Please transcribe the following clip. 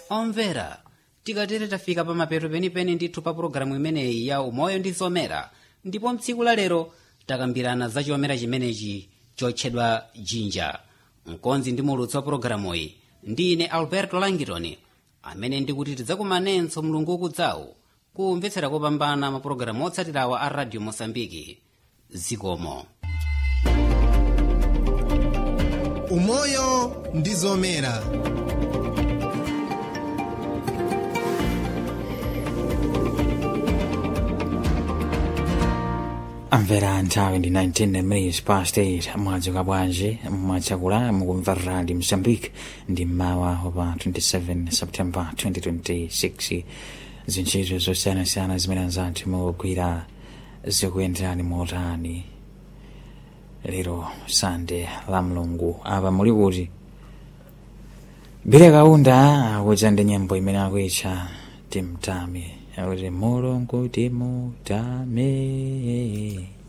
omvera tikatere tafika pa mapeto penipeni ndithu pa pulogalamu imeneyi ya umoyo ndi zomera ndipo mtsiku la lero takambirana za chomera chimenechi chotchedwa jinja mkonzi ndi mulutsi wa pulogalamuyi ndi ine alberto langitoni amene ndikuti tidzakumanenso mulungu ukudzawu kumvetsera kopambana mapulogalamu otsatirawa a radio mosambiki zikomo umoyo ndi zomera amvera nthawi ndi 19 minutes past 8 mwadzuka bwanji mwachakula mukumva radio mozambique ndi mmawa wa 27 september 2026 zintchito zosiyanasiyana zimene anzathu mukugwira zikuyenderani motani lero sande la mlungu apa muli kuti bile kaunda akudza ndi nyimbo imene akuitcha timtame akuti mulungu timutame